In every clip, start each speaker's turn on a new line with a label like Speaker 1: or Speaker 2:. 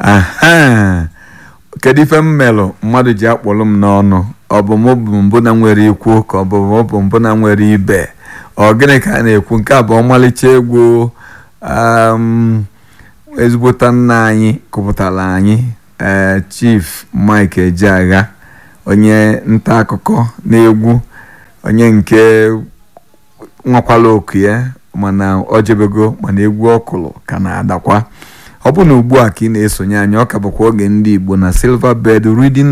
Speaker 1: aha kedu ife m melụ mmadụ ji akpọrọ m n'ọnụ ọ bụ mụ bụ mbụ na nwere ikwu ka ọ bụ mụ bụ mbụ na nwere ibe ọ gịnị ka a na-ekwu nke a bụ ọmalịcha egwu um, ezigbota nna anyị kụpụtara anyị ee chief mike ejeagha onye nta akụkọ na-egwu onye nke nwakwala oku ya mana ọ jebego mana egwu ọkụlụ ka na-adakwa ọ bụ na ugbu a ka ị na-esonye anyị ọ ka bụkwa oge ndị igbo na silver bed reading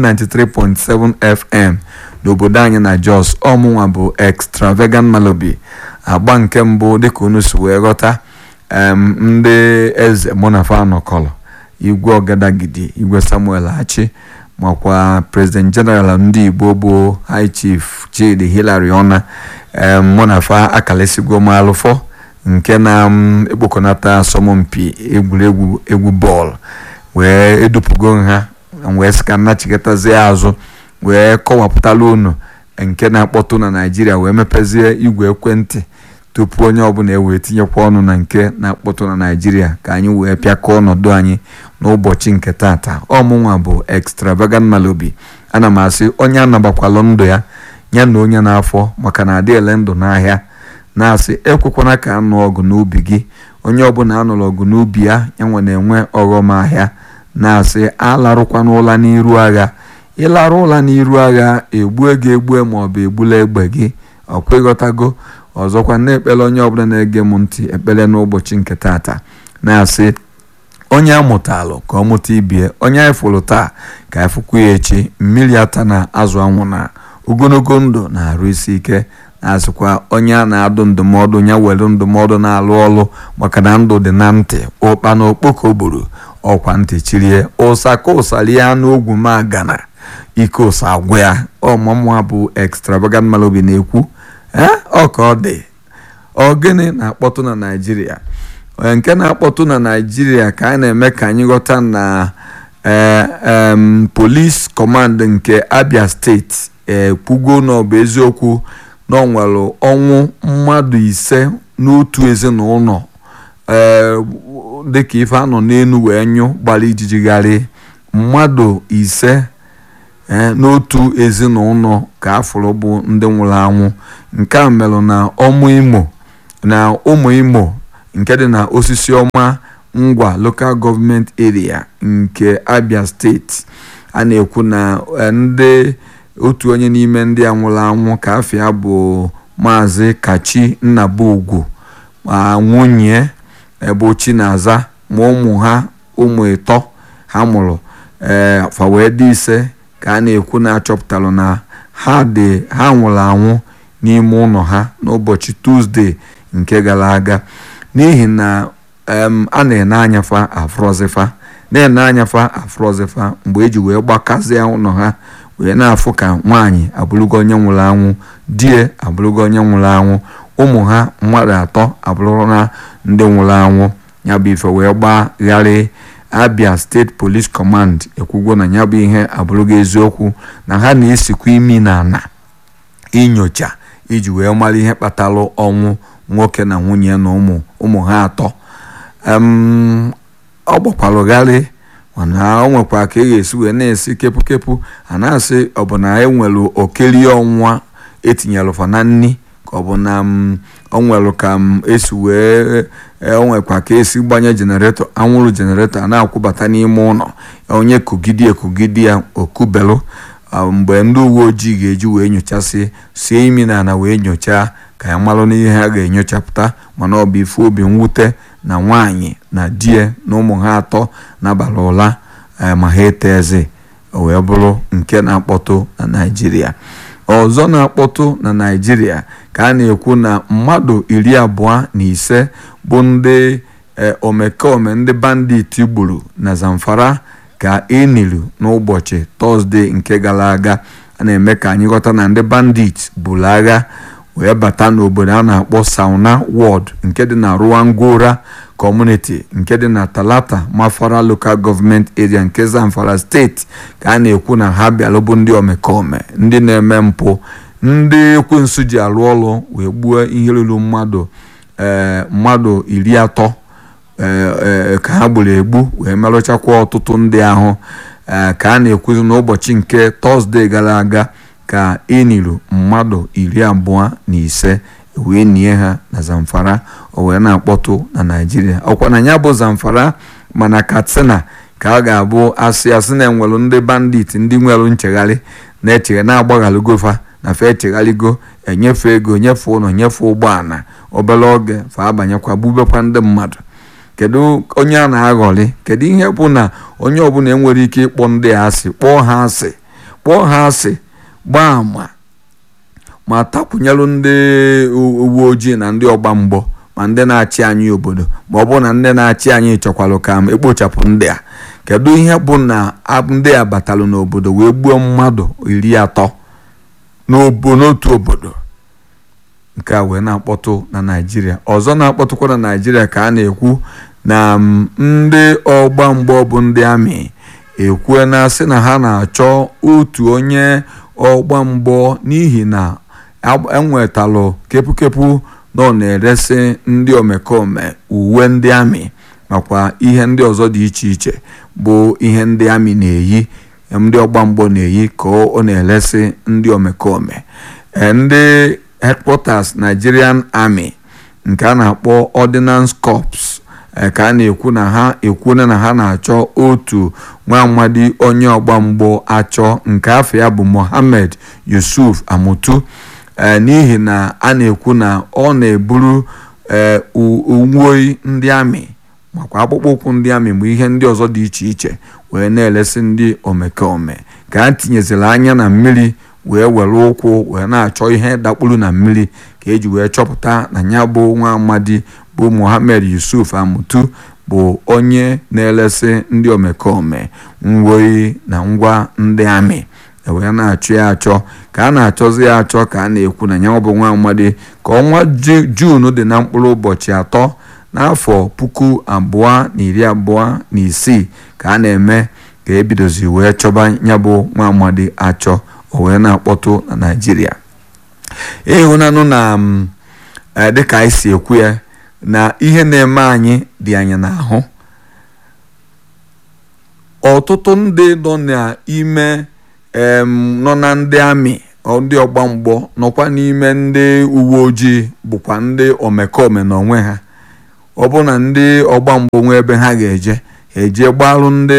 Speaker 1: 93.7 fm n'obodo anyị na jos ọmụnwa bụ extravagant malobi agba nke mbụ dịka unu si wee ghọta em ndị eze monafa anọkọlọ igwe ọgadagidi igwe samuel hachi makwa president general ndị igbo bụ high chief chidi hilary ona em monafa akalesigo m alụfọ nke na m ekpokọnata asọmpi egwuregwu egwu bọọlụ wee edupugo ha wee sị ka nnachigatazie azụ wee kọwapụtala unu nke na-akpọtụ na naijiria wee mepezie igwe ekwentị tupu onye ọbụla ewee tinyekwa ọnụ na nke na-akpọtụ na naijiria ka anyị wee pịakọọ ọnọdụ anyị n'ụbọchị nke tata ọmụnwa bụ extravagant malobi ana m asị onye anabakwalụ ndụ ya ya na onye na-afọ maka na adị ele ndụ n'ahịa na-asị ekwekwana ka anụ ọgụ n'ubi gị onye ọbụla anụrụ ọgụ n'ubi ya yanwe na-enwe ọghọm ahịa na-asị alarụkwana ụla n'iru agha ịlarụ ụla n'iru agha egbue gị egbue maọbụ egbula egbe gị ọkwa ịghọtago ọzọkwa na-ekpere onye ọbụla na-ege m ntị ekpere n'ụbọchị nke tata na-asị onye amụtalụ ka ọ mụta ibie onye anyị fụrụ taa ka anyị fụkwa ya echi mmiri ata na azụ anwụ na ogologo ndụ na-arụ isi ike na-asịkwa onye a na-adụ ndụmọdụ ya were ndụmọdụ na-alụ ọlụ maka na ndụ dị na ntị ụkpa na okpoko gburu ọkwa ntị chirie ụsa ka ụsa rie anụ ogwu ma gana ike ụsa agwụ ya ọmụmụ bụ extravagant malobi na-ekwu ọ ka ọ dị ọ gịnị na-akpọtụ na naijiria nke na-akpọtụ na naijiria ka a na-eme ka anyị ghọta na polis kọmand nke abia steeti ekwugo na ọ bụ eziokwu na ọ nwere ọnwụ mmadụ ise n'otu ezinụlọ ee dịka ife anọ n'elu wee nyụ gbara ijijigharị mmadụ ise n'otu ezinụlọ ka afụrụ bụ ndị nwụrụ anwụ nke a merụ na ọmụ imo na ụmụ imo nke dị na osisi ọma ngwa local government area nke abia steeti a na-ekwu na ndị otu onye n'ime ndị a nwụrụ anwụ ka afọ ya bụ maazị kachi nnabugwu ma nwunye ebe chinaza ma ụmụ ha ụmụ ịtọ ha mụrụ ee fa wee dị ise ka a na-ekwu na-achọpụtalụ na ha dị ha nwụrụ anwụ n'ime ụlọ ha n'ụbọchị tuzdee nke gara aga n'ihi na a na-ene anyafa afrozifa na-ene anyafa afrozifa mgbe eji wee gbakazie ụlọ ha wee na-afụ ka nwaanyị abụrụgo onye nwụrụ anwụ die abụrụgo onye nwụrụ anwụ ụmụ ha mmadụ atọ abụrụ na ndị nwụrụ anwụ ya bụ ife wee gbagharị abia steeti police command ekwugo na ya bụ ihe abụrụgo eziokwu na ha na-esikwa imi na ana inyocha iji wee mara ihe kpatara ọnwụ nwoke na nwunye na ụmụ ụmụ ha atọ ọ gbakwarụgharị mana o nwekwa ka e ga-esi wee na-esi kepụkepụ a na-asị ọ bụ na enwere okelie ọnwa etinyelụfa na nni ka ọ bụ na o nwere ka esi wee o nwekwa ka esi gbanye jeneretọ anwụrụ jeneretọ a na-akwụbata n'ime ụlọ onye kugidi ekugidi ya okubelụ mgbe ndị uwe ojii ga-eji wee nyochasị sie imi na ana wee nyochaa ka ya malụ n'ihe ha ga-enyochapụta mana ọ bụ ife obi mwute na nwaanyị na die na ụmụ ha atọ n'abalị ụla ma ha etezi wee bụrụ nke na-akpọtụ na naijiria ọzọ na-akpọtụ na naijiria ka a na-ekwu na mmadụ iri abụọ na ise bụ ndị omekome ndị bandit gburu na zamfara ka enilu n'ụbọchị tọzdee nke gara aga a na-eme ka anyị ghọta na ndị bandit buru agha wee bata n'obodo a na-akpọ sauna ward nke dị na ruwangora kọmuniti nke dị na talata mafara local government area nke zamfara steeti ka a na-ekwu na ha bịara bụ ndị omekome ndị na-eme mpụ ndị ekwensu ji arụ ọrụ wee gbuo ihe ruru mmadụ ee mmadụ iri atọ ka ha gburu egbu wee merụchakwa ọtụtụ ndị ahụ ka a na-ekwuzi n'ụbọchị nke tọzdee gara aga ka eniru mmadụ iri abụọ na ise wee nie ha na zamfara o wee na-akpọtụ na naijiria ọkwa na ya bụ zamfara mana katsina ka a ga-abụ asị asị na enwelu ndị bandit ndị nwere nchegharị na-echegha na-agbaghalụgofa na fe echegharịgo enyefe ego nyefe ụlọ nyefe ụgbọala obere oge fa abanyekwa gbubekwa ndị mmadụ kedu onye a na-aghọrị kedu ihe bụ na onye ọbụla enwere ike ịkpọ ndị a asị kpọọ ha asị kpọọ ha asị gbaa ama ma takwunyelu ndị uwe ojii na ndị ọgba mgbọ ma ndị na-achị anyị obodo ma ọ bụ na ndị na-achị anyị chọkwalụ ka m ekpochapụ ndị a kedu ihe bụ na ndị a batalụ n'obodo wee gbuo mmadụ iri atọ n'otu obodo nke a wee na-akpọtụ na naijiria ọzọ na-akpọtụkwa na naijiria ka a na-ekwu na ndị ọgba mgbọ bụ ndị amị ekwue na sị na ha na-achọ otu onye ọgba mgbọ n'ihi na enwetalụ kepụkepụ na ọ na-eresi ndị omekome uwe ndị amị makwa ihe ndị ọzọ dị iche iche bụ ihe ndị amị na-eyi ndị ọgba mgbọ na-eyi ka ọ na-eresi ndị omekome ndị headquarters Nigerian Army nke a na-akpọ Ordnance Corps ka a na-ekwu na ha ekwuna na ha na-achọ otu nwa amadi onye ọgba mgbọ achọ nke afọ ya bụ Mohammed Yusuf Amutu n'ihi na a na-ekwu na ọ na-eburu uwe ndị amị makwa akpụkpọ ụkwụ ndị amị ma ihe ndị ọzọ dị iche iche wee na-elesi ndị omekome ka a tinyeziri anya na mmiri wee were ụkwụ wee na-achọ ihe dakpuru na mmiri ka eji wee chọpụta na ya bụ nwa amadi bụ Mohammed Yusuf Amutu bụ onye na-elesi ndị omekome nwoyi na ngwa ndị amị wee na-achọ ya achọ ka a na-achọzi ya achọ ka a na-ekwu na ya bụ nwa amadi ka ọnwa Juun dị na mkpụrụ ụbọchị atọ n'afọ puku abụọ na iri abụọ na isii ka a na-eme ka ebidozi wee chọba ya bụ nwa amadi achọ o wee na-akpọtụ na naijiria ịhụnanụ na dịka anyị si ekwu ya na ihe na-eme anyị dị anyị n'ahụ ọtụtụ ndị nọ n'ime nọ na ndị amị ndị ọgba mgbọ nọkwa n'ime ndị uwe ojii bụkwa ndị omekome n'onwe ha ọ bụ na ndị ọgba mgbọ nwee ebe ha ga-eje ha eje gbarụ ndị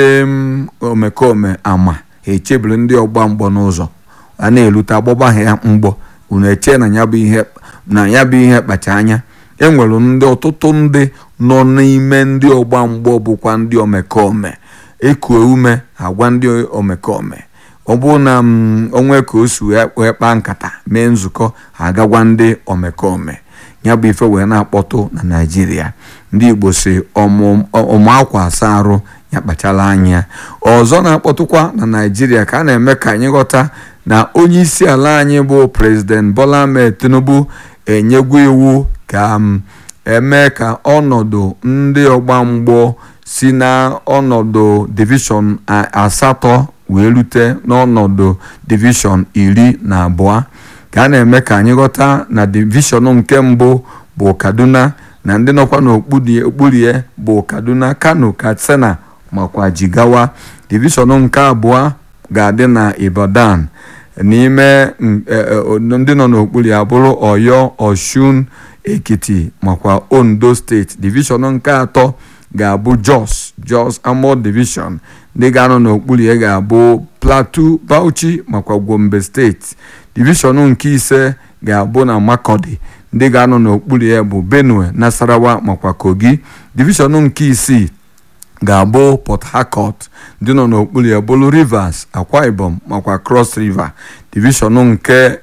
Speaker 1: omekome ama ha echebiri ndị ọgba mgbọ n'ụzọ a na-elute agbọba ha mgbọ unu eche na ya bụ ihe na ya bụ ihe kpacha anya enwere ndị ọtụtụ ndị nọ n'ime ndị ọgba mgbọ bụkwa ndị omekome ekuo ume agwa ndị omekome ọ bụrụ na onwe ka o si wee kpaa nkata mee nzukọ ha agagwa ndị omekome ya bụ ife wee na-akpọtụ na naijiria ndị igbo si ọmụ akwa asa arụ ya kpachala anya ọzọ na-akpọtụkwa na naijiria ka a na-eme ka anyị ghọta na onye isi ala anyị bụ prezident bola ahmed tinubu enyegwu iwu ka eme ka ọnọdụ ndị ọgba mgbọ si na ọnọdụ divishọn asatọ wee rute n'ọnọdụ divishọn iri na abụọ ka a na-eme ka anyị ghọta na divishọn nke mbụ bụ kaduna na ndị nọkwa n'okpuru ya bụ kaduna kano katsina makwa jigawa divishọn nke abụọ ga-adị na ibadan n'ime ndị nọ n'okpuru ya bụrụ ọyọ ọshun ekiti makwa ondo steeti divishọn nke atọ ga-abụ jos jos amod divishọn ndị ga-anọ n'okpuru ya ga-abụ plateau bauchi makwa gombe steeti divishọn nke ise ga-abụ na makodi ndị ga-anọ n'okpuru ya bụ benue nasarawa makwa kogi divishọn nke isii ga-abụ port harcourt ndị nọ n'okpuru ya bụrụ rivers akwa ibom makwa cross river divishọn nke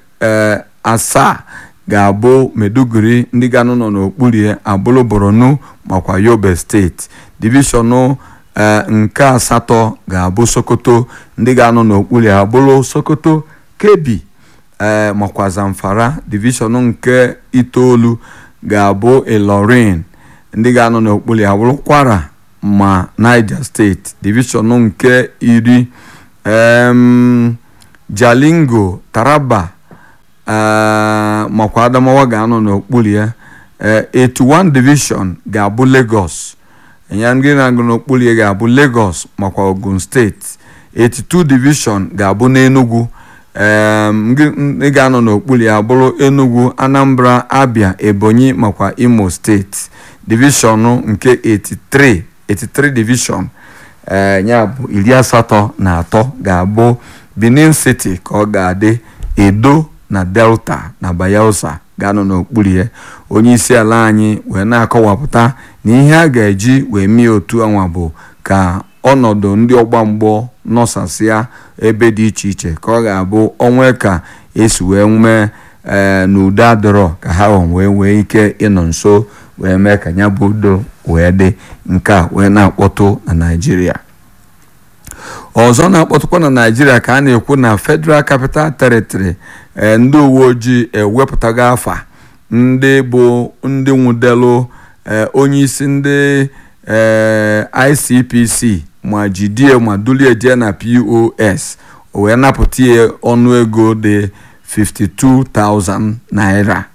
Speaker 1: asaa ga-abụ meduguri ndị ga-anọ nọ n'okpuru ya abụrụ borno makwa yobe steeti divishọn nke asatọ ga-abụ sokoto ndị ga-anọ n'okpuru ya abụrụ sokoto kebi ee makwa zamfara divishọn nke itoolu ga-abụ ilorin ndị ga-anọ n'okpuru ya bụrụ kwara ma niger steeti divishọn nke iri jalingo taraba makwa adamawa ga-anọ n'okpuru ya 81 division ga-abụ lagos ya ndị na-agụ n'okpuru ya ga-abụ Lagos makwa Ogun steeti 82 division ga-abụ n'Enugu ndị ga-anọ n'okpuru ya bụrụ Enugu Anambra Abia Ebonyi makwa Imo steeti divishọn nke 83 83 division ya bụ iri asatọ na atọ ga-abụ Benin City ka ọ ga-adị Edo na Delta na Bayelsa ga-anọ n'okpuru ya onye isi ala anyị wee na-akọwapụta na ihe a ga-eji wee mee otu anwa bụ ka ọnọdụ ndị ọgba mgbọ nọsasịa ebe dị iche iche ka ọ ga-abụ onwe ka esi wee nwee ee n'udo adịrọ ka ha wee nwee ike ịnọ nso wee mee ka ya bụ udo wee dị nke a wee na-akpọtụ na Naịjirịa ọzọ na-akpọtụkwa na Naịjirịa ka a na-ekwu na Federal Capital Territory ndị uwe ojii ewepụtago afa ndị bụ ndị nwụdelu onyeisi ndị ICPC ma jidie ma dulie jee na POS o wee napụta ya ọnụego dị 52,000 naira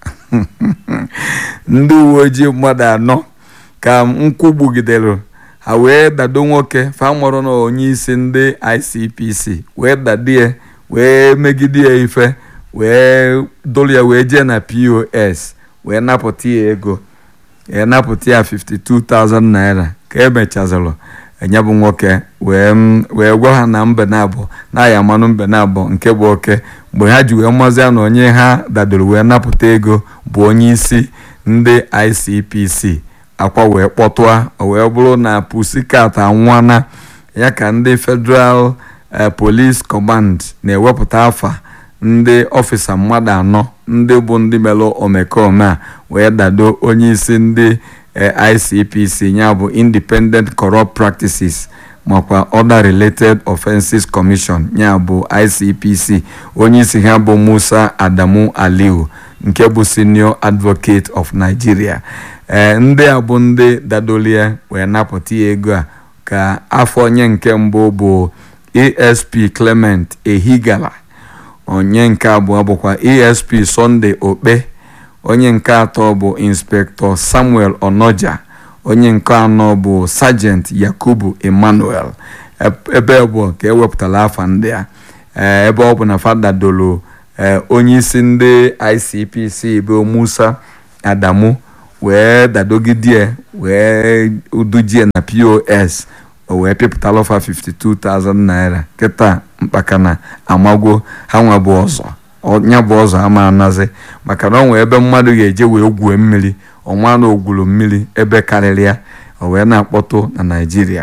Speaker 1: ndị uwe ojii mmadụ anọ ka nkwụ gbugidere ha wee dado nwoke famọrọ na onye isi ndị ICPC wee dadie wee megide ya ife wee dolu ya wee jee na POS wee napụta ya ego wee napụta ya 52,000 naira ka emechazịrị enye bụ nwoke wee gwa ha na mbe na-abụ na ya mmanụ mbe na-abụ nke bụ oke mgbe ha ji wee mazịa na onye ha dadoro wee napụta ego bụ onye isi ndị ICPC akwa wee kpọtụa wee bụrụ na pusikat anwana ya ka ndị Federal Police Command na-ewepụta afa ndị ọfịsa mmadụ anọ ndị bụ ndị melụ omekome a wee dado onye isi ndị ICPC ya bụ Independent Corrupt Practices makwa Other Related Offenses Commission ya bụ ICPC onye isi ha bụ Musa Adamu Aliu nke bụ Senior Advocate of Nigeria ee ndị a bụ ndị dadolie wee napụta ya ego a ka afọ onye nke mbụ bụ ASP Clement Ehigala onye nke abụọ bụkwa ASP Sunday Okpe onye nke atọ bụ Inspector Samuel Onoja onye nke anọ bụ Sergeant Yakubu Emmanuel ebe bụ ka ewepụtara afa ndị a ebe ọ bụ na fadadolo onye isi ndị ICPC bụ Musa Adamu wee dadogidie wee udujie na POS o wee pịpụtala ọfa 52,000 naira kịta mkpaka amagwo ha nwa bụ ọzọ nya bụ ọzọ ama anazi maka na ọ nwee ebe mmadụ ga-eje wee gwuo mmiri ọnwa na ogwuru mmiri ebe karịrị ya o wee na-akpọtụ na Naịjirịa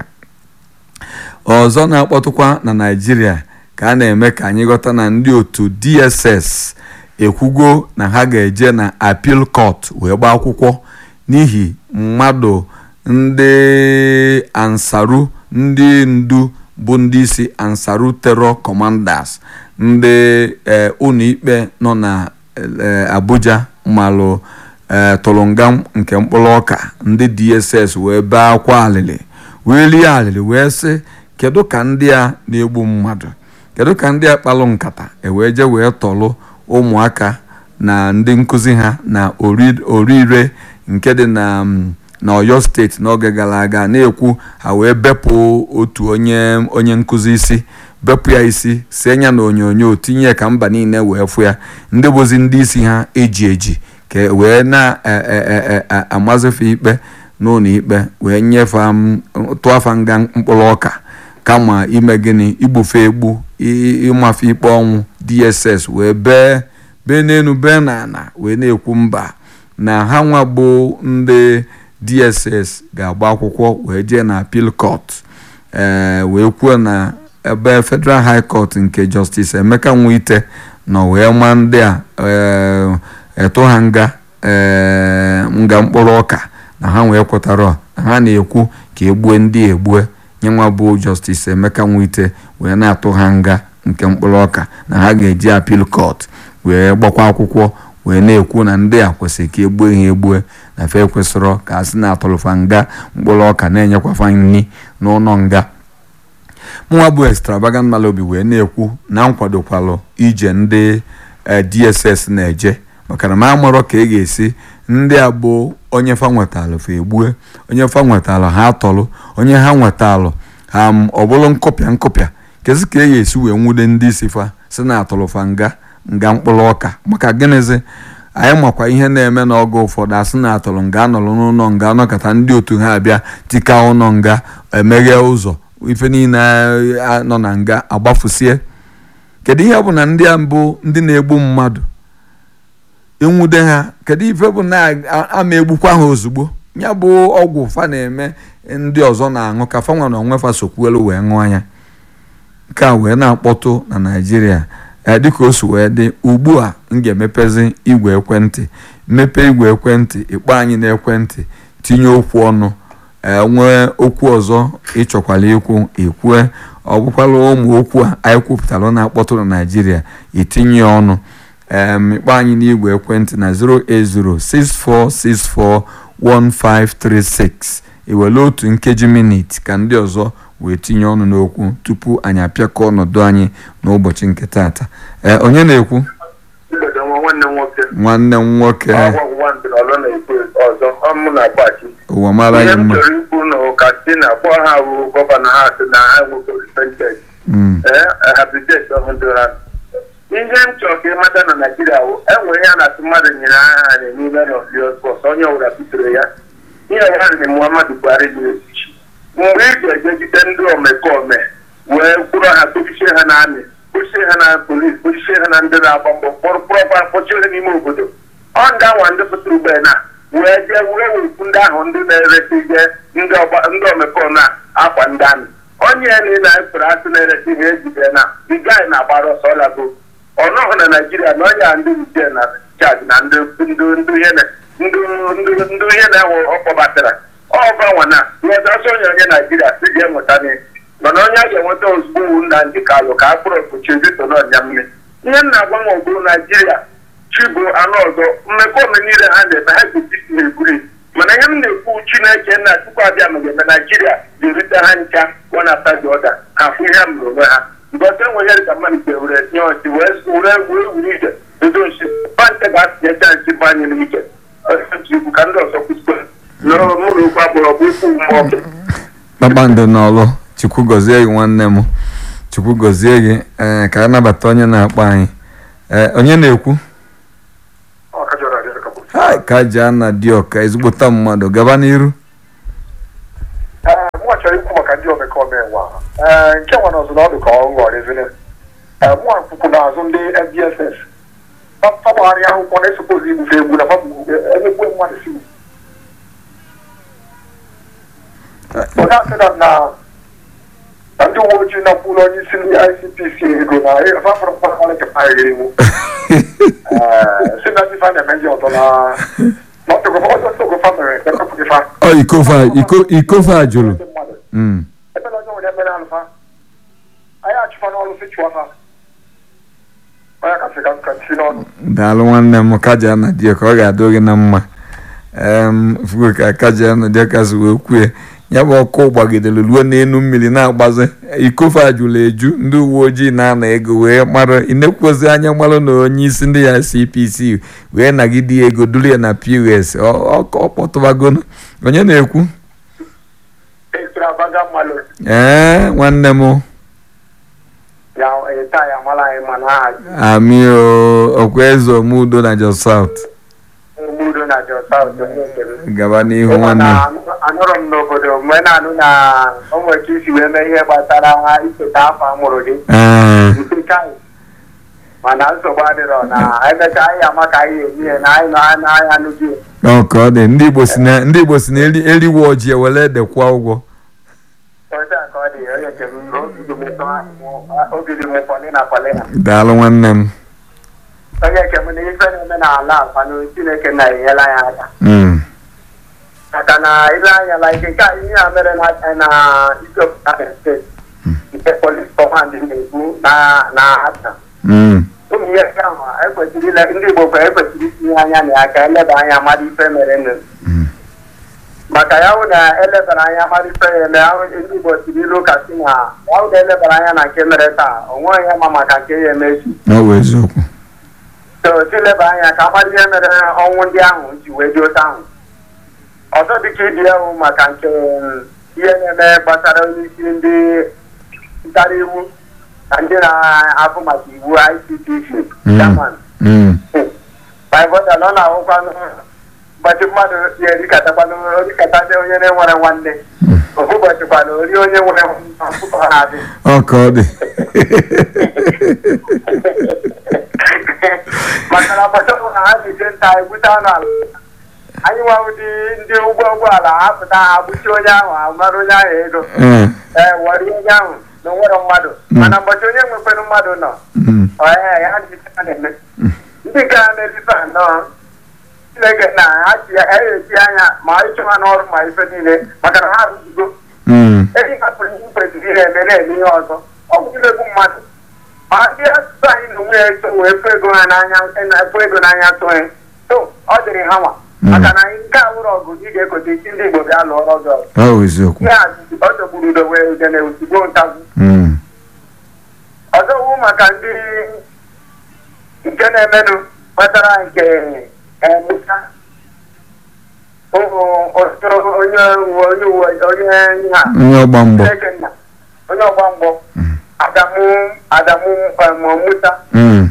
Speaker 1: ọzọ na-akpọtụkwa na Naịjirịa ka a na-eme ka anyị ghọta na ndị otu DSS ekwugo na ha ga-eje na appeal court wee gbaa akwụkwọ n'ihi mmadụ ndị ansaru ndị ndu bụ ndị isi ansaru terror commanders ndị ụlọikpe nọ na Abuja malụ tụrụnga nke mkpụrụ ọka ndị DSS wee bee akwa alịlị wee lie alịlị wee sị kedu ka ndị a na-egbu mmadụ kedu ka ndị a kpalụ nkata ewee je wee tọlụ ụmụaka na ndị nkụzi ha na orire nke dị na na Ọyọ steeti n'oge gara aga na-ekwu ha wee bepụ otu onye onye nkụzi isi bepụ ya isi si anya na onyonyo tinye ka mba niile wee fụ ya ndị bụzi ndị isi ha eji eji ka wee na-amazife ikpe n'ụlọ ikpe wee nyefe tụọ afa nga mkpụrụ ọka kama ime gịnị igbufe egbu ịmafe ikpe ọnwụ DSS wee bee bee n'elu bee n'ala wee na-ekwu mba na ha nwa bụ ndị DSS ga-agba akwụkwọ wee jee na appeal court ee wee kwuo na ebe Federal High Court nke Justice Emeka Nwite nọ wee ma ndị a etu ha nga nga mkpụrụ ọka na ha wee kwetara na ha na-ekwu ka egbue ndị egbue nyenwa bụ Justice Emeka Nwite wee na-atụ ha nga nke mkpụrụ ọka na ha ga-eji appeal court wee gbakwa akwụkwọ wee na-ekwu na ndị a kwesịrị ka egbue ha egbue na fe kwesịrọ ka a sị na-atụlụfa nga mkpụrụ ọka na-enyekwafa nri n'ụlọ nga mụnwa bụ extravagant malobi wee na-ekwu na nkwadokwalụ ije ndị DSS na-eje maka na m amarọ ka ị ga-esi ndị a bụ onye fa nwetalụ fa egbue onye fa nwetalụ ha atọlụ onye ha nwetalụ ha ọ bụrụ nkụpịa nkụpịa kezi ka e ya esi wee nwude ndị isi fa si na atụrụ fa nga nga mkpụrụ ọka maka gịnịzi anyị makwa ihe na-eme n'oge ụfọdụ asị na atụrụ nga anọrọ n'ụlọ nga anọkọta ndị otu ha abịa tika ụlọ nga emeghe ụzọ ife niile nọ na nga agbafusie kedu ihe bụ na ndị a mbụ ndị na-egbu mmadụ ịnwude ha kedu ife bụ na ama egbukwa ha ozugbo ya bụ ọgwụ fa na-eme ndị ọzọ na-aṅụ ka fa nwa na onwe fa sokwuelu wee ṅụọ ya nke a wee na-akpọtụ na naijiria dịka o si wee dị ugbu a m ga-emepezi igwe ekwentị mmepe igwe ekwentị ịkpọ anyị n'ekwentị tinye okwu ọnụ nwee okwu ọzọ ịchọkwala ikwu ikwue ọ bụkwala ụmụ okwu a anyị kwupụtara na-akpọtụ na naijiria itinye ọnụ ịkpọ anyị n'igwe ekwentị na 08064641536 iwere otu nkeji minit ka ndị ọzọ wee tinye ọnụ n'okwu tupu anyị apịakọ ọnọdụ anyị n'ụbọchị nke taata ee onye na-ekwu nwanne m nwoke ụwa mara anyị mma
Speaker 2: chọrọ ikwu na ụka si na akpọ ha bụ gọvanọ ha si na ha nwere repented ihe m chọrọ ka ịmata na naijiria enwere ihe a na-atụ mmadụ nyere aha n'ime n'ọfiọsọs onye ọbụla bitere ya ihe nwanne muhammadu buhari nyere echichi mgbe ị ga-ejegide ndị omekome wee kwụrụ ha kpochichie ha na amị kpochichie ha na polis kpochichie ha na ndị na-agba mbọ kpọrọkpọrọkwa kpọchie ha n'ime obodo ọ ndị anwa ndị pụtara ugbe na wee jee were wekwu ndị ahụ ndị na-eresi je ndị omekome akwa ndị amị onye ya na na-ekpere asị na-eresi ha ejide na digai na-agbara ọsọ lago ọnọhụ na naijiria na onye a ndị nche na chaji na ndị ihe na-enwe ọkpọbatara ọbanwa na nwetaọsọ onye onye naijiria si ga enweta n'ihe mana onye a ga-enweta ozugbo wu nna ndị kalụ ka a kpụrụ okpuchi vito n'ọnya mmiri ihe m na-agwa m ogburu naijiria chibu anụ ọzọ mmekọme niile ha na-eme ha ga-etiti na-eburi mana ihe m na-ekwu chineke nna chukwu abịa ma ga-eme naijiria ga-erute ha ncha one after the other ha fụ ihe m onwe ha mbọsị enweghị ka mmadụ ga-ewere nye ọchị wee were wee wuru ije edo nchi bante ga-atụnyecha nchi banye n'ike ikwu ka ndị ọzọ kwusikwe n'ụlọ okwu agbụrụ ọgbụ ikwu mmụọ
Speaker 1: kpakpando n'ọlụ chukwu gọzie gị nwanne m chukwu gọzie gị ee ka a nabata onye na-akpọ anyị ee onye na-ekwu ha ka ji ana dị ọka ezigbota mmadụ gaba n'iru
Speaker 3: mụnwa chọrọ ikwu maka ndị omekome nwa nke nwa n'ọzọ n'ọdụ ka ọ ghọrọ ezine mụnwa kwukwu n'azụ ndị FDSS fagbagharị akwụkwọ na-esopozi igbufe egbu na emegbu mmadụ si onye asịna na na ndị uwe ojii nakwụrụ onye isi ndị ICPC ego na fafọrọ mkpakọrọ nke paghịrị iwu si na ndị fa na-eme ndị ọzọ na n'ọtụgụfa mere ekepụgịfa
Speaker 1: ọ ikofa ikofa jụrụ
Speaker 3: ebe na onye nwere emere alụfa anyị achụfa n'ọrụ si chụọ fa onye kasị ka nka si n'ọnụ
Speaker 1: daalụ nwanne m kaja na dị ka ọ ga-adị gị na mma fugo ka kaja na dị ka si wee kwue ya bụ ọkụ gbagidere ruo n'elu mmiri na-agbazi ikofe ajụla eju ndị uwe ojii na-ana ego wee mara ịnekwozi anya mara na onye isi ndị ya cpc wee nagide ya ego duru ya na pos ọ kpọtụbagono onye na-ekwu ee nwanne m ami ọkwa eze omudo na jos south gaba n'ihu nwanne
Speaker 3: anụrụ m n'obodo mgbe na-anụ na o nwere ka isi wee mee ihe gbasara icheta afọ amụrụ gị mana nsogbu adịrọ na emechaa anyị ama ka anyị emi ya na anyị nọ anya anụ gị
Speaker 1: ọ ka ọ dị ndị igbo si na eriwe ọjị ewere ede kwụọ ụgwọ daalụ nwanne m
Speaker 3: onye nke m na ife na-eme n'ala akwanụ chineke na-enyela ya aka maka na ile anya la ike nke a ihe a mere na isiokwu steeti nke polis kọmand na-ekwu na ata ụmụ ihe nke ahụ ekwesịrị ile ndị igbo kwa ekwesịrị itinye anya na ya ka eleba anya mmadụ ife mere nụ maka ya hụ na elebara anya mmadụ ife ya eme ahụ ndị igbo siri ilu ka si na ya hụ na elebara anya na nke mere taa o nweghị ihe ma maka nke ya eme echi
Speaker 1: ọ bụ eziokwu
Speaker 3: so tileba anya ka amara ihe mere ọnwụ ndị ahụ ji wee dị otu ahụ ọzọ dịka ibi ewu maka nke um, ihe na-eme gbasara onyeisi ndị ntara iwu na ndị na-afụ maka iwu ICTC
Speaker 1: Mm.
Speaker 3: chairman
Speaker 1: Mm.
Speaker 3: baịbụl ọ na-ahụkwanụ ụbọchị mmadụ ya erikatakwanụ orikatazi onye na-enwere nwanne ofu ụbọchị kwanụ ori onye nwere ọkụkọ na-adị
Speaker 1: ọ ka ọ dị
Speaker 3: maka na ụbọchị ọbụla ha na-eje nta egbute anụ ala anyị nwawu dị ndị ụgbọ ụgbọala apụta ha gbuchie onye ahụ amara onye ahụ ego
Speaker 1: Eh,
Speaker 3: ee were onye ahụ na onwere mmadụ mana ụbọchị onye nwekwenụ mmadụ nọ
Speaker 1: mm.
Speaker 3: ọya ya dị ka a na-eme ndị nke a na-erife anọ chineke na ha ji ha eti anya ma ịchụ ha n'ọrụ ma ife niile maka na ha arụzigo
Speaker 1: Mm.
Speaker 3: eji hapụrụ ihe kwesịrị ihe eme na-eme ihe ọzọ ọ bụ ilegbu mmadụ ma ndị asụsụ anyị na onwe ya eso wee fụ ego ha n'anya na-efụ ego n'anya tụghị so ọ dịrị ha nwa maka na nke a wụrụ ọgụ ị ga-ekote isi ndị Igbo bịa lụọ ọrụ ọzọ
Speaker 1: ọ bụ eziokwu
Speaker 3: ihe a ọ chọgburu udo wee ude na ozugbo ntagwu
Speaker 1: Mm.
Speaker 3: ọzọ wu maka ndị nke na-emenụ kpatara nke emusa ụmụ ụtụrụ onye uwe onye uwe onye nha
Speaker 1: onye ọgba mgbọ
Speaker 3: Chineke nna onye ọgba mgbọ adamu adamu em, musa
Speaker 1: Mm.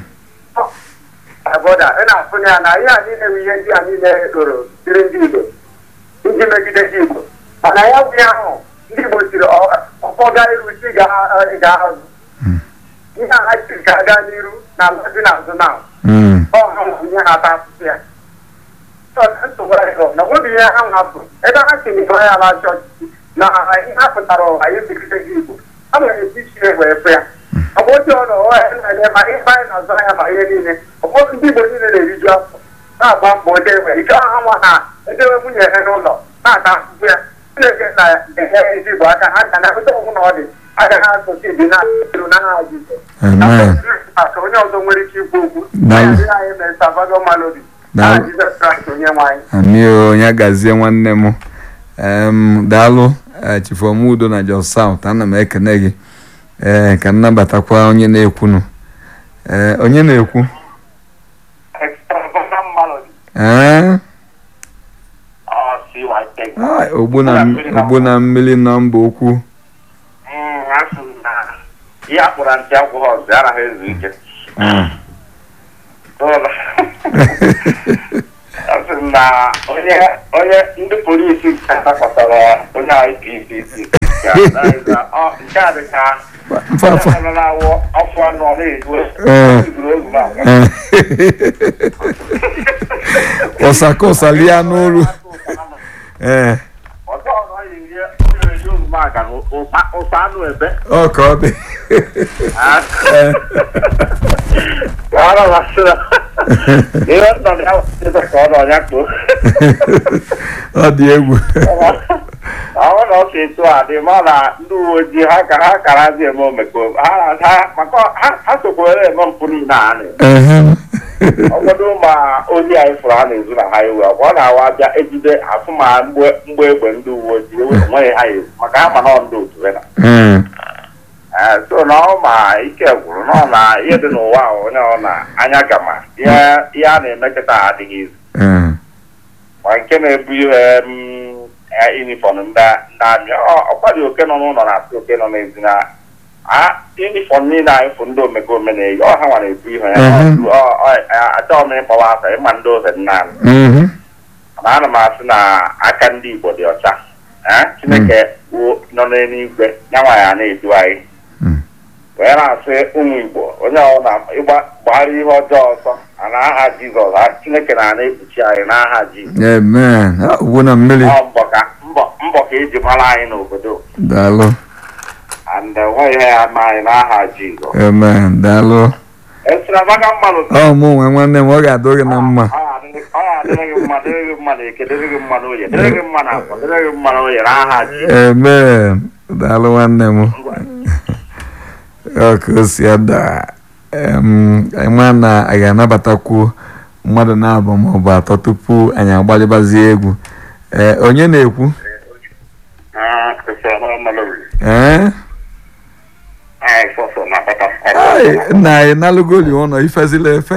Speaker 3: abọda ị na-afụ ya na ihe a niile bụ ihe ndị a niile doro dịrị ndị igbo iji megide ndị igbo mana ya bụ ihe ahụ ndị igbo siri ọkpọ gaa iru si gaa azụ ihe a ha siri ka gaa n'iru na ala dị n'azụ na
Speaker 1: Mm.
Speaker 3: ọ ha nwere ihe ha ata asụsụ ya So, nsogbu adịghị. na obi ihe ha hapụ ebe ha si n'ihe ya ala chọọchị na ihe ha pụtara ụwa ya megide ndị igbo ha nwere esi chi egbe efe ya ọ bụ otu ọnụ ụwa ya na-eme ma ihe anyị na-azụ anya ma ihe niile ụfọdụ ndị igbo niile na-eriju afọ na-agba mbọ ode nwere ike ha nwa ha edewe nwunye ha n'ụlọ na-ata ahụhụ ya chineke na-enye ezi igbo aka ha ga na-ahụta ọgwụ na ọ dị agaghị asụsụ ibi na-eru na ha jizọ
Speaker 1: Amen.
Speaker 3: maka onye ọzọ nwere ike ikwu okwu
Speaker 1: Na-
Speaker 3: anyị adịghị anyị mere Salvador Malodi
Speaker 1: Na-
Speaker 3: na Jizọs Kraịst onye nwe anyị
Speaker 1: ami o onye gazie nwanne m em daalụ eh, chifomudo na jos south ana m ekene gị ee ka nnabatakwa onye na-ekwunu ee onye na-ekwu
Speaker 2: Extravagant Malodi.
Speaker 1: ee
Speaker 2: Oh, see what I think.
Speaker 1: ai, ogbu na ogbu na mmiri na mba okwu
Speaker 2: Mm, asị m na ihe a kpọrọ ntị agwụghị ọzọ anaghị ezu ike.
Speaker 1: Mm.
Speaker 2: Ụlọ. Asị m na onye onye ndị polisi dakwasara onye IPCC. Nke a dị ka
Speaker 1: mfafa
Speaker 2: onye nọ na-awụ afọ anọ na-eju
Speaker 1: Ee.
Speaker 2: ezuru ozu na
Speaker 1: Ee. ọsaka ọsalia n'olu ee
Speaker 2: ọzọ ọzọ ya eri onye eri oroma aga na ụsa- ụsa anụ ebe
Speaker 1: ọ ka ọ dị
Speaker 2: Ah.
Speaker 1: Ee.
Speaker 2: Ahora va a ser. Iba a estar ya ka ọ nọ ya kpoo.
Speaker 1: ọ dị egwu
Speaker 2: Ahụ na ọ si etu a dị ma na ndị uwe ojii ha ka ha karazi eme omekome ha ha maka ha ha sokwere eme mpụ niile a na
Speaker 1: Ehem.
Speaker 2: ọgwọdụ ma ozi anyị fụrụ ha na-ezu na highway ọ ọ na-awa bịa ejide afụ ma mgbe mgbe egbe ndị uwe ojii enweghị ha ezu maka ha ma na ọ ndị otu ha
Speaker 1: Mm.
Speaker 2: Ee, so na ọ ma ike gwụrụ na ọ na ihe dị n'ụwa a onye ọ na anya gama ihe ihe a na-eme kịta adịghị izu
Speaker 1: Mm.
Speaker 2: ma nke na-ebu ihe yunifọm ndị ndị amị ọ- ọkwa dị oke nọ n'ụlọ na-asị oke nọ n'ezi na a yunifọm niile anyị fụ ndị omekome na-eyi ọ ha nwa na-ebu ihe ya
Speaker 1: Mhm.
Speaker 2: Ọ- ọ- ọ- achọghị m ịkpọwa asa ịma ndị oze nna anyị
Speaker 1: Mhm.
Speaker 2: mana ana m asị na aka ndị Igbo dị ọcha Ee, Chineke bụ nọ n'eluigwe ya nwa ya na-edu anyị
Speaker 1: Mm.
Speaker 2: wee na-asị ụmụ Igbo onye ọbụla ịgba gbara ihe ọjọọ ọsọ a n'aha Jizọs a Chineke na na-ekpuchi anyị n'aha Jizọs
Speaker 1: amen Ah, ogbu na mmiri
Speaker 2: ọ mbọ ka mbọ mbọ ka eji mara anyị n'obodo
Speaker 1: daalụ
Speaker 2: and nweghị ihe ya ama anyị n'aha Jizọs
Speaker 1: amen daalụ
Speaker 2: esiramaga mmadụ
Speaker 1: ọ mụ nwe nwanne m ọ ga-adụ gị na mma
Speaker 2: ọ ga-adịrị gị mma dịrị gị mma n'eke dịrị gị mma n'oye dịrị gị mma n'afọ dịrị gị mma n'oye n'aha Jizọs
Speaker 1: amen daalụ nwanne m ọ ka o si ada em, anyị ma na a ga-anabatakwu mmadụ na-abụ maọbụ atọ tupu anyị agbalịbazie egwu ee onye na-ekwu
Speaker 2: Ah, esiramaga mmadụ
Speaker 1: ee
Speaker 2: anyị sọsọ na-akpata
Speaker 1: Ai, nna anyị nalụgoli ụlọ ifezila efe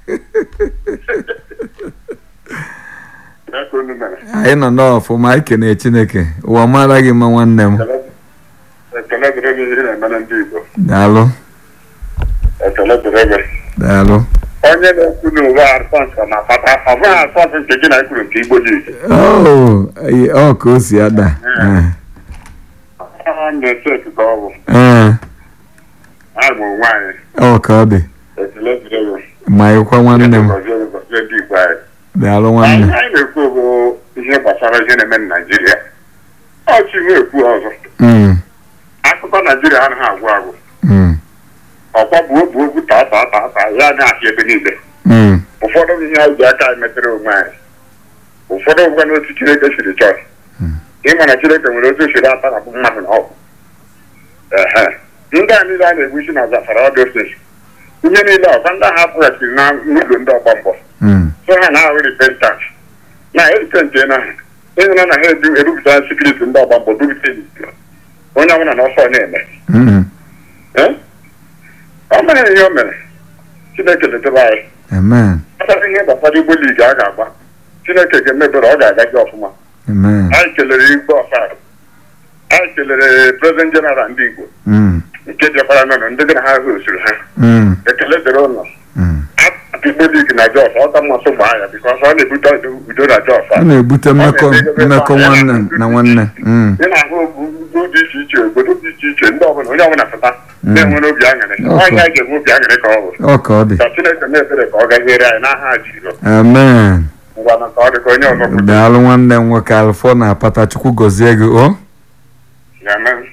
Speaker 2: Aka unu mere.
Speaker 1: anyị nọ n'ọfụma anyị kene chineke ụwa mara gị mma nwanne m
Speaker 2: Ekele dịrị gị ihe na-eme na ndị Igbo.
Speaker 1: daalụ
Speaker 2: Ekele dịrị gị.
Speaker 1: daalụ
Speaker 2: Onye na-ekwu na ụwa asọnsọ na-akpata ọ bụghị asọnsọ nke gị na ekwuru nke Igbo ji.
Speaker 1: Oh, eh, ọ ka o si ada Eh,
Speaker 2: Ha na-ese ekike ọgwụ.
Speaker 1: eh,
Speaker 2: Ha bụ onwe anyị.
Speaker 1: ọ ka ọ dị
Speaker 2: Ekele dịrị gị.
Speaker 1: ma ịkwa nwanne m
Speaker 2: Gọzie gị, gọzie ndị Igbo anyị.
Speaker 1: daalụ
Speaker 2: Anyị
Speaker 1: nwanne
Speaker 2: anyị na-ekwu bụ ihe gbasara ihe na-eme na Naịjirịa. Ọchị na-ekwu ọzọ.
Speaker 1: Mm,
Speaker 2: Akụkọ Naịjirịa anaghị agwụ agwụ.
Speaker 1: mm,
Speaker 2: Ọkwa bụ obu ogwu taa taa taa taa ya na-achị ebe niile.
Speaker 1: mm,
Speaker 2: ụfọdụ ihe anyị ji aka anyị metere onwe anyị ụfọdụ ngwa n'otu chineke siri chọọ ịma na chineke nwere otu siri ata na mmadụ na ọgwụ ehe ndị a niile a na-egbu isi na zafara ọdụ steeti ihe niile ọkwa ndị ahụ apụghachiri na n'ụlọ ndị ọgba mbọ
Speaker 1: mm,
Speaker 2: so ha na-ahụ repentans na eripentị na ha ịhụna na ha ebu- ebupụta sekuriti ndị ọgba mbọ bupụta iwu. onye ọbụla na ọsọ na-eme
Speaker 1: mm.
Speaker 2: Eh? ọ mere ihe o mere chineke letebe anyị
Speaker 1: amen
Speaker 2: kpatara ihe gbasara igbo ligi a ga-agba chineke ga-emebere ọ ga-aga gị ọfụma
Speaker 1: amen
Speaker 2: anyị kelere igbo ọfara anyị kelere prezident jeneral ndị igbo
Speaker 1: Mm,
Speaker 2: nke jekwara nọ ndị gị na ha hụsiri ha
Speaker 1: mm,
Speaker 2: ekele dịrị ụlọ
Speaker 1: mm.
Speaker 2: atụ igbo ligi na jos ọ ka mmasị gbaa ya bikọs ọ na-ebute udo na jos
Speaker 1: ọ na-ebute mmekọ mmekọ nwanne na nwanne Mm,
Speaker 2: ị na-ahụ obodo dị iche iche obodo dị iche iche ndị ọbụla onye ọbụla pụta
Speaker 1: Mm.
Speaker 2: na-enwere obi aṅụrị
Speaker 1: Okay.
Speaker 2: nwaanyị anyị ga-enwe obi aṅụrị ka ọ bụ
Speaker 1: ọ ka ọ dị
Speaker 2: ka chineke na-ebere ka ọ gaziere anyị n'aha jiro
Speaker 1: amen
Speaker 2: ngwa na ka ọ dị ka onye ọzọ kwuru
Speaker 1: daalụ nwanne m nwoke alfọ na apata chukwu gọzie gị o
Speaker 2: Amen.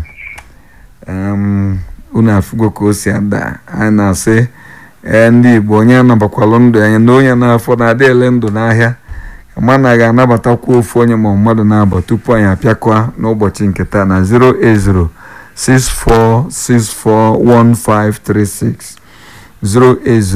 Speaker 1: um, unu afụgo ka o si ada anyị na-asị ee ndị igbo onye anabakwalụ ndụ anya na onye n'afọ na-adị ele ndụ n'ahịa ma anaghị anabatakwa ofu onye ma mmadụ na-abụ tupu anyị apịakwa n'ụbọchị nke taa na 08064641536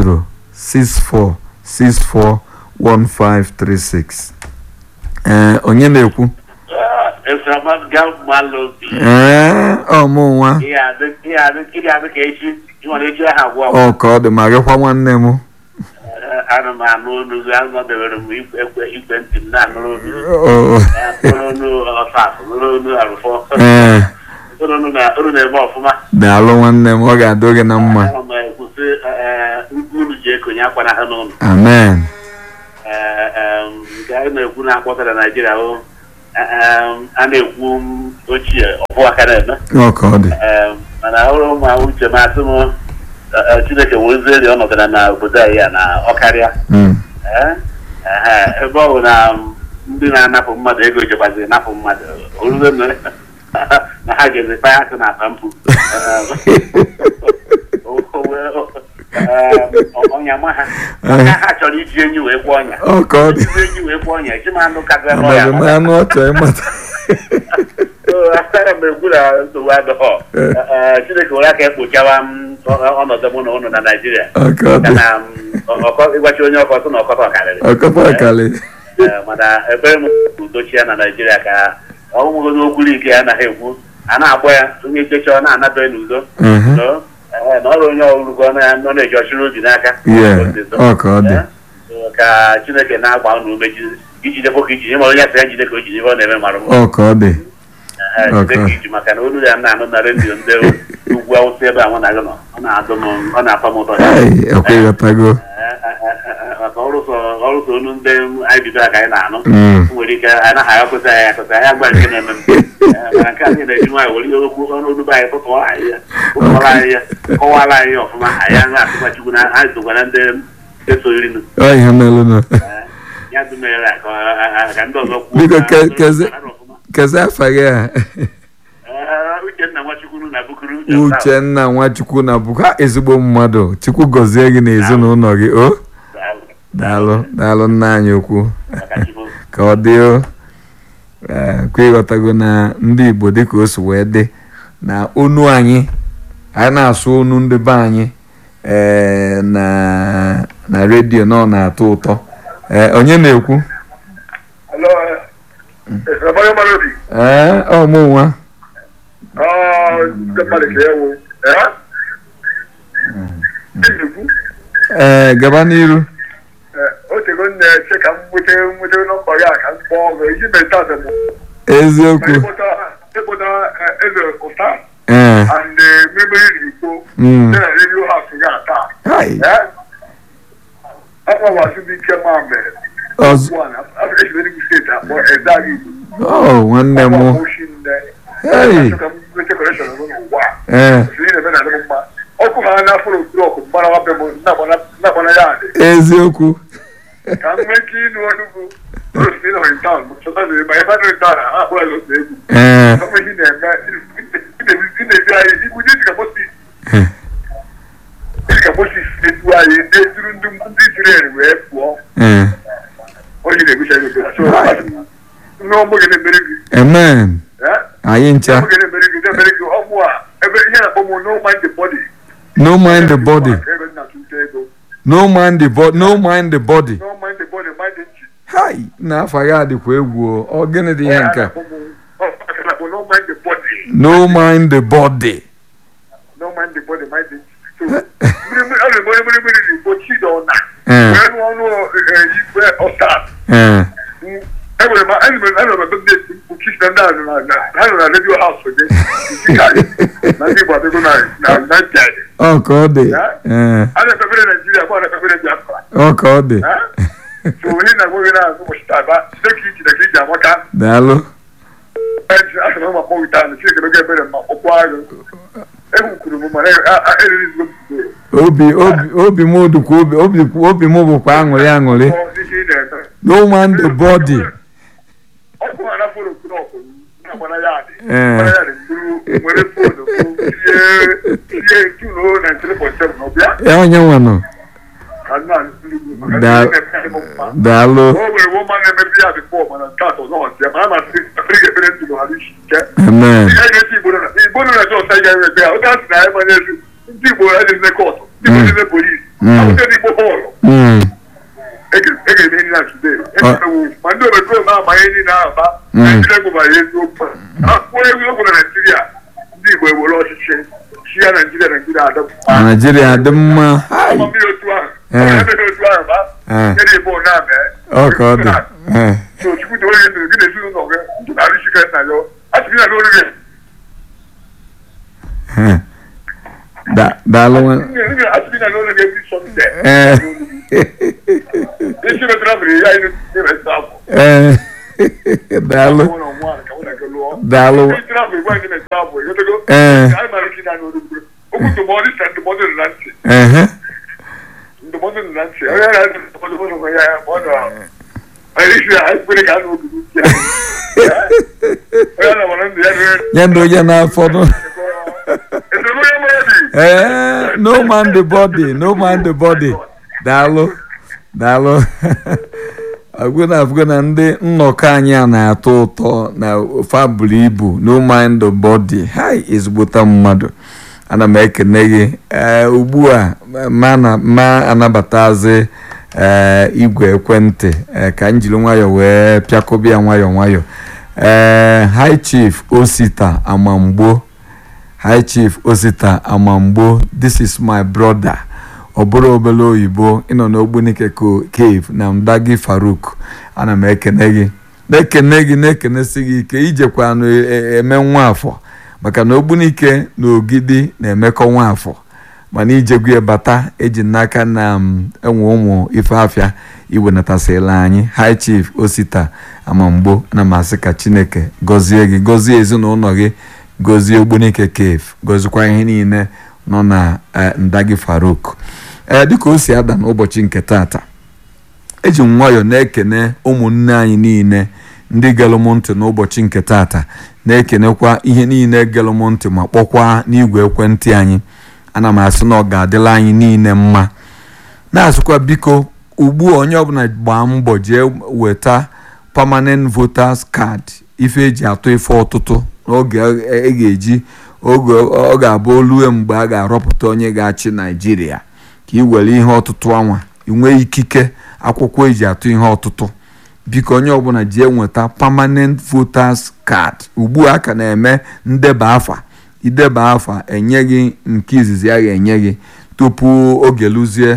Speaker 1: 08064641536 ee onye na-ekwu
Speaker 4: Esamanga malobi.
Speaker 1: ee ọmụ nwa
Speaker 4: Ihe adị ihe adị ihe adị ka echi ịnwere echi aha agwọ
Speaker 1: ọ ka ọ dị ma gịkwa nwanne m
Speaker 4: ana m anụ olu gị anọdebere m ikwe ekwe ikwe ntị m na-anụrụ olu gị.
Speaker 1: Ọ-
Speaker 4: Eh, nụrụ olu ọfaf nụrụ olu arụfọ
Speaker 1: ee
Speaker 4: nụrụ olu na olu na-eme ọfụma
Speaker 1: daalụ nwanne m ọ ga-adị gị na mma
Speaker 4: ana m ekwusị unu ji ekonye akwa na ha n'ụlọ
Speaker 1: amen
Speaker 4: Eh, em, nke anyị na-ekwu na-akpọtara naijiria hụ a na-ekwu m ochie ọbụ aka na-eme
Speaker 1: ọ ka ọ dị
Speaker 4: Em, mana ọrụ ụmụ uche m asị m eh, eh, chineke wezieri ọnọdụ na na obodo anyị ya na ọkarịa
Speaker 1: Mm,
Speaker 4: Eh, ehe, ebe ọ bụ na m, ndị na-anapụ mmadụ ego jekwaziri napụ mmadụ orube m na ha ga-ezi kpaya akụ na akpa mpụ ọnya ma ha maka ha chọrọ iji enyi wee gwọ ọnya
Speaker 1: ọ ka ọ dị
Speaker 4: iji enyi wee gwọ ọnya eji m anụ karịa
Speaker 1: amaghị m
Speaker 4: n'ọya
Speaker 1: anụ ọ chọrọ ịmata
Speaker 4: ana m ekwu na nsogbu adọghọ Eh, chineke were aka ekpochawa m ọnọdụ mụ na ụnụ na naijiria
Speaker 1: ọ ka ọ dị
Speaker 4: kana ọkọ ịgwachi onye ọkọ sị na ọkọtọ karịrị
Speaker 1: ọkọta akali
Speaker 4: Eh, mana ebere m udochi ya na naijiria ka ọnwụgo n'okwu ike ya anaghị ekwu a na-agbọ ya onye checha ọ na-anabe n'udo
Speaker 1: Mhm.
Speaker 4: No? Eh, na ọrụ onye ọrụgo ọ na- na-eji ọchịrị obi n'aka
Speaker 1: Yeah,
Speaker 4: Ọ dị so.
Speaker 1: ọ ka ọ dị.
Speaker 4: Eh, so ka chineke na-agba unu ume ji- ijidekwa ka iji ịmara onye sị ya jide ka o jide ebe ọ na-eme mara mma
Speaker 1: ọ ka ọ dị
Speaker 4: Eh, jide
Speaker 1: Okay.
Speaker 4: ka iji maka na olu ya na-anụ na redio ndị ugwu awụsa ebe a mụ na gị nọ ọ na-adụ m ọ na-atọ m ụtọ
Speaker 1: Ai, ekwe ịghọtago
Speaker 4: maka ọrụsọ ọrụsọ onu ndị anyị bido ka anyị na-anụ
Speaker 1: Mm.
Speaker 4: nwere ike anyị naghị akwụsị anyị akwụsị anyị agba nke na-eme m Eh, mana nke anyị na-eji nwaanyị were ihe okwu ọnụ olu anyị tụtụọrọ anyị ya tụtụọrọ anyị ya kọwara anyị ya ọfụma anyị aṅụ atụkwa chukwu na anyị tụkwara ndị eso irinu
Speaker 1: ọ ihe melụnụ
Speaker 4: ya dụmere ka ọ- ka ndị ọzọ kwuo
Speaker 1: Biko,
Speaker 4: na-
Speaker 1: ke- kezi-
Speaker 4: na- ọfụma.
Speaker 1: kezi afa gị a
Speaker 4: Eh, Uchenna Nwachukwu na Bukuru
Speaker 1: uchenna nwachukwu na bụkwa ezigbo mmadụ chukwu gọzie gị na ezinụlọ gị o daalụ daalụ nna anyị okwu
Speaker 4: Maka Chukwu.
Speaker 1: ka ọ dị o Ee, kwe ịghọtago na ndị igbo dịka o si wee dị na onu anyị anyị na-asụ onu ndị be anyị ee, na na redio na ọ na-atọ ụtọ Ee, onye na-ekwu
Speaker 2: Hello, Esamanga Malobi.
Speaker 1: ee ọ mụ nwa
Speaker 2: Ah, ndị mmadụ ka ewu. Eh? Ndị na-ekwu.
Speaker 1: ee gaba n'iru
Speaker 2: otego nna eche ka m nweta nweta nọmba ya ka m kpọọ ọgụ iji meta adịm
Speaker 1: eziokwu
Speaker 2: ịkpụta eze ụta
Speaker 1: ee
Speaker 2: and mmiri igbo
Speaker 1: Mm.
Speaker 2: dị na redio haus ya taa
Speaker 1: hai
Speaker 2: akpọwasị m ike ma mere
Speaker 1: ọzọ
Speaker 2: afrịka enugu steeti akpọ ezaghị igbo
Speaker 1: oh nwanne m
Speaker 2: oshi nne
Speaker 1: Hey.
Speaker 2: ka m nweta kọreshọn n'ụwa a
Speaker 1: ee
Speaker 2: Siri na ebe na adị m mma ọkụ ha n'afọ blọkụ mgbara be m nnakwana ya adị
Speaker 1: eziokwu
Speaker 2: ka m nwee ike ịnụ ọnụgụ rosi nọ in town chọta na ebe ebe nọ in town ha akpọrọ ya otu egwu
Speaker 1: ee
Speaker 2: ọmụ ihe na-eme ị na-ebi anyị igwu dị ka mosis dị ka mosis na-edu anyị na-eduru ndị ndị Izrel wee pụọ
Speaker 1: ee
Speaker 2: onye na-ebucha ya obodo so nne ọmụ gị na-emere gị
Speaker 1: amen
Speaker 2: eh?
Speaker 1: anyị ncha
Speaker 2: ọmụ gị na-emere gị na-emere gị ọmụ a ebe ihe na-akpọ m no mind the body
Speaker 1: no mind the body
Speaker 2: ebe m na-atụta ego
Speaker 1: no mind the body no mind the body
Speaker 2: no mind the body mind the nchi
Speaker 1: hai na-afa ya dịkwa egwu o. ọ gịnị dị ihe nke a?
Speaker 2: no mind the body
Speaker 1: no mind the body
Speaker 2: no mind the body mind the nchi so mmiri mmiri ọ na-eme mmiri mmiri n'igbo chidona
Speaker 1: ee
Speaker 2: wee nụọ ọnụ eh, igwe ọstat
Speaker 1: ee
Speaker 2: enwere m enwere enwere m ebe m na-eti mkpu kisi na ndị ahụ nọ na ha nọ na redio haus gị na ndị igbo adịgo na na na ntị anyị
Speaker 1: ọ ka ọ dị ee
Speaker 2: a na-ekpebere naijiria kwa na-ekpebere biafra
Speaker 1: ọ ka ọ dị
Speaker 2: Eh? so onye na nweghị na-azụ ụbọchị taa ba site ka iji na ka iji amaka
Speaker 1: daalụ
Speaker 2: asịrị m akpọ wita na chineke n'oge ebere ma kpọkwa agụ egwu kwuru m mana eririzigo m
Speaker 1: obi obi obi m dịkwa obi obi obi m bụkwa aṅụrị aṅụrị
Speaker 2: n'ihe ị na-eme
Speaker 1: no mind the body
Speaker 2: ọkụ ha na fonu okwu n'ọkụ na-agbana ya adị
Speaker 1: Ee.
Speaker 2: gbana ya adị buru nwere fonu tinye tinye tuno na ntiri pọtem na ọbịa
Speaker 1: ya onye nwanụ
Speaker 2: ka nna ndị maka ndị
Speaker 1: Da-
Speaker 2: na-eme m mma
Speaker 1: daalụ
Speaker 2: o nwere woma na-emebi ya bifọ mana nke atọ ọzọ ọzọ ya mana amasị afrị ga-ebere ndụ na ọhara isi ike
Speaker 1: amen
Speaker 2: ihe ga-esi igbo nọ na igbo nọ na jọs anyị ga-eme ya oge a sị na anyị manye elu ndị igbo adịghị kọtụ ndị igbo adịghị polisi
Speaker 1: Mm.
Speaker 2: akwụkwọ ndị igbo bọọlụ
Speaker 1: Mm,
Speaker 2: ege-eme ihe na today emewu ma ndị omekome amanye ndị na-aba
Speaker 1: Mm.
Speaker 2: naijiria gwụbara eziokwu akwụkwọ egwuregwu na naijiria ndị igbo ewere ọchịchị chi ya naijiria naijiria adọpụta
Speaker 1: naijiria dị mma hai
Speaker 2: ọma mmiri otu ahụ
Speaker 1: Eh.
Speaker 2: ọma mmiri otu ahụ ba
Speaker 1: Eh.
Speaker 2: nyere igbo na-ame
Speaker 1: ọ ka ọ dị ee
Speaker 2: so chukwu dị onye ndụ gị na ezinụlọ gị ndụ na-arị chike nna ya asịrị ya n'oriri
Speaker 1: ee. Da- daalụ nwa-
Speaker 2: asịrị ya n'oriri ebe sọnde
Speaker 1: ee
Speaker 2: isi metara mere ya anyị na-eme afọ
Speaker 1: ee daalụ
Speaker 2: ụlọ nwa ka mụ na gị lụọ
Speaker 1: daalụ
Speaker 2: isi afọ igwe anyị na-ete afọ ịghọtago
Speaker 1: ee
Speaker 2: anyị mara ike na n'oriri okwu ndụmọdụ sa ndụmọdụ dị na ntị
Speaker 1: ehe
Speaker 2: ndụmọdụ dị na ntị onye na-adị ndụmọdụ ụlọ nwe ya ọ nọ anyị isi anyị kwere ka a na-obi n'uche ya onye na-amara ndụ ya rere
Speaker 1: nye ndị onye na-afọdụ
Speaker 2: esemokwu ya mara dị
Speaker 1: ee no mind the body no mind the body daalụ daalụ agwụna afụgo na ndị nnọkọ anyị a na-atọ ụtọ na ofe buru ibu no mind the body hai ezigbota mmadụ ana m ekene gị ee ugbu a ma na ma anabatazi ee igwe ekwentị ee ka m jiri nwayọọ wee pịakọbịa nwayọọ nwayọọ ee high chief osita amamgbo high chief osita amamgbo this is my brother ọ bụrụ obere oyibo ịnọ n'ogbunike ko- cave na mdagi faruk ana m ekene gị na-ekene gị na-ekenesi gị ike ijekwa eme nwafọ maka na ogbunike na ogidi na-emekọ nwafọ mana ijegwu bata eji n'aka na m enwe ụmụ ife afịa iwenatasịla anyị high chief osita amamgbo na masị ka chineke gọzie gị gọzie ezinụlọ gị gọzie ogbunike cave gọzikwa ihe niile nọ na eh, ndagi faruk ee dịka o si ada n'ụbọchị nke tata eji m nwayọọ na-ekene ụmụnne anyị niile ndị gelụ m ntị n'ụbọchị nke tata na-ekenekwa ihe niile gelụ m ntị ma kpọkwa n'igwe ekwentị anyị ana m asị na ọ ga-adịla anyị niile mma na-asịkwa biko ugbu a onye ọbụla gbaa mbọ jee weta permanent voters card ife eji atụ ife ọtụtụ n'oge e ga-eji oge ọ ga-abụ olue mgbe a ga-arọpụta onye ga-achị naijiria ka ị were ihe ọtụtụ anwa inwee ikike akwụkwọ eji atụ ihe ọtụtụ biko onye ọbụla jee nweta permanent voters card ugbu a ka na-eme ndeba afa ideba afa enye gị nke izizi a ga-enye gị tupu oge lụzie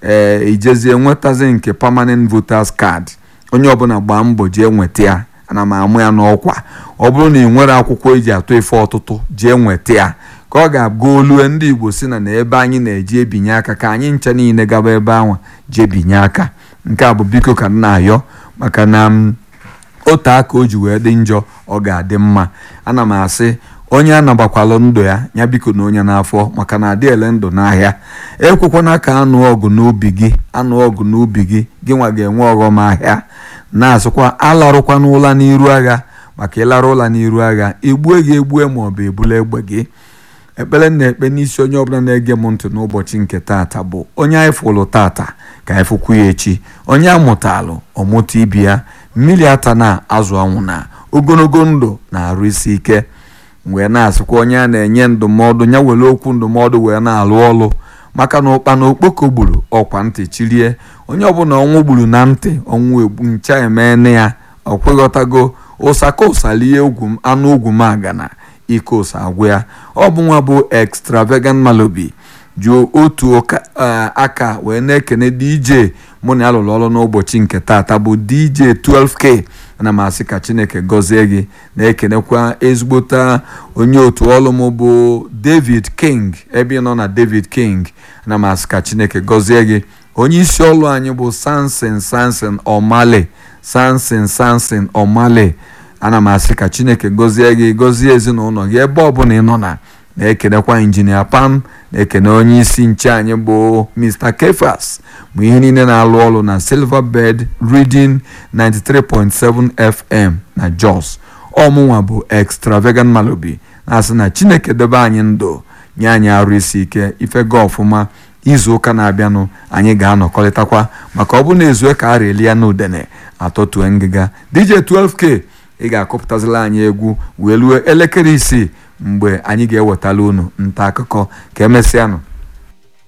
Speaker 1: ee ijezie nwetazi nke permanent voters card onye ọbụla gbaa mbọ jee nweta ya ana m amụ ya n'ọkwa ọ bụrụ na ị nwere akwụkwọ eji atụ ife ọtụtụ jee nweta ya ka ọ ga-abụ olue ndị igbo si na na ebe anyị na-eji ebinye aka ka anyị ncha niile gaba ebe ahụ jee binye aka nke a bụ biko ka m na-ayọ maka na m otu aka o ji wee dị njọ ọ ga-adị mma ana m asị onye anabakwalụ ndụ ya ya biko na onye n'afọ maka na adị ele ndụ n'ahịa ekwekwana ka anụ ọgụ n'ubi gị anụ ọgụ n'ubi gị gị nwa ga-enwe ọghọm ahịa na-asịkwa alarụkwana ụla n'iru agha maka ịlarụ ụla n'iru agha egbue gị egbue ma ọ bụ ebula egbe gị ekpere na-ekpe n'isi onye ọbụla na-ege m ntị n'ụbọchị nke taata bụ onye anyị fụlụ tata ka anyị fụkwu ya echi onye amụtalụ ọmụta ibi ya mmiri ata na azụ anwụ na ogologo ndụ na-arụ isi ike wee na-asịkwa onye a na-enye ndụmọdụ ya were okwu ndụmọdụ wee na-alụ ọlụ maka na ụkpa na okpoko gburu ọkwa ntị chirie onye ọbụla ọnwụ gburu na ntị ọnwụ egbu ncha emene ya ọ kweghọtago ụsaka ụsalie ugwu anụ ugwu m agana ike ụsa agwụ ya ọ bụ nwa bụ extravagant malobi ji otu aka wee na-ekene dj mụ na ya lụrụ ọrụ n'ụbọchị nke taata bụ dj 12k ana m asị ka chineke gọzie gị na-ekenekwa ezigbota onye otu ọrụ m bụ david king ebe ị nọ na david king ana m asị ka chineke gọzie gị onye isi ọrụ anyị bụ sansin sansin omale sansin sansin omale ana m asị ka chineke gọzie gị gọzie ezinụlọ gị ebe ọbụla ị nọ na na-ekenekwa injinia pam na-ekene onye isi nche anyị bụ mr kefas bụ ihe niile na-alụ ọrụ na silverbird reading 93.7 fm na jos ọmụnwa bụ extravagant malobi na-asị na chineke debe anyị ndụ nye anyị arụ isi ike ifega ọfụma izu ụka na-abịanụ anyị ga-anọkọrịtakwa maka ọ bụ na ezue ka a reli ya n'udene atọtue ngịga dj 12k ị ga-akọpụtazila anyị egwu wee ruo elekere isii mgbe anyị ga-ewetala unu nta akụkọ ka emesịanụ